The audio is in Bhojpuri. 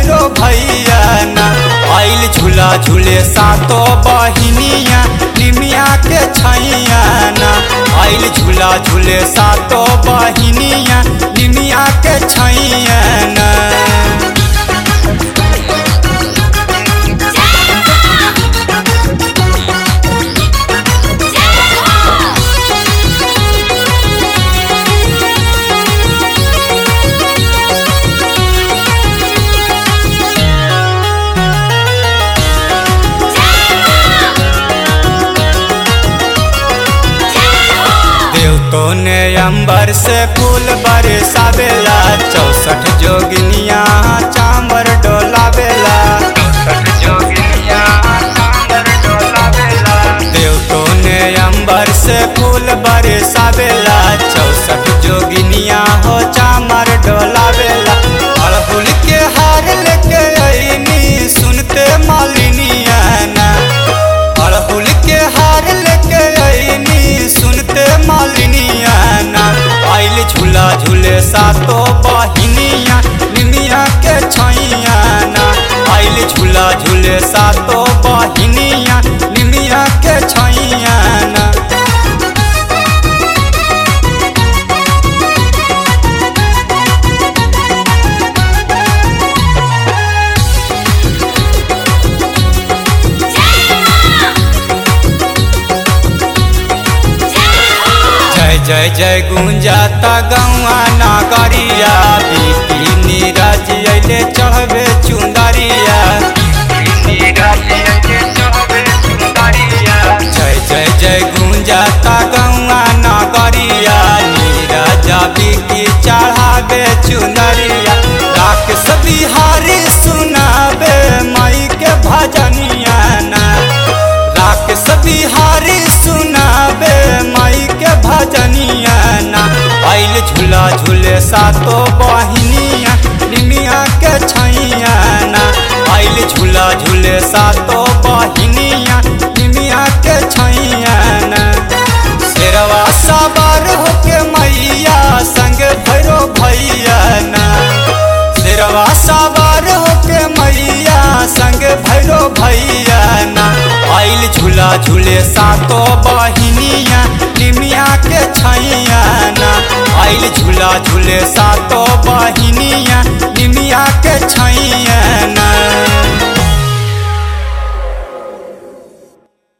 भैरो भैया ना आइल झूला झूले सातो बहिनिया निमिया के छैया ना आइल झूला झूले सातो बहिनिया निमिया के छैया ना देवतो ने अंबर से फूल बरसावेला चौसठ जोगिनिया चांबर डोलावेला देवतो ने अंबर से फूल बरसावेला चौसठ जोगिनिया हो चामर डोलावेला अड़हुल के हार लेके अइनी सुनते मालिनिया ना अड़हुल के हार लेके अइनी सुनते मालिनिया ना आइल झूला झूले सातो बहिनिया निमिया के छैया ना आइल झूला झूले सातो बहिनिया निमिया के छैया ना जय जय जय गुंजाता गौआ नागरिया बीती नीरज अइले चढ़बे चुंदरिया जय जय जय गुंजाता गौआ नागरिया नीरज बीती चढ़ाबे चुंदरिया राक्षस बिहारी सुनाबे माई के भजनिया ना राक्षस बिहारी सुनाबे माई के भजनिया ना आइल झूला झूले सातो बहिनिया निमिया के छैया ना आइल झूला झूले सातो बहिनिया निमिया के छैया ना शेरवा सवार होके मैया संग भैरो भैया ना शेरवा सवार होके मैया संग भैरो भैया ना आइल झूला झूले सातो बहिनिया निमिया के छैया ना आइल झूला झूले सातो बहिनिया निमिया के छैया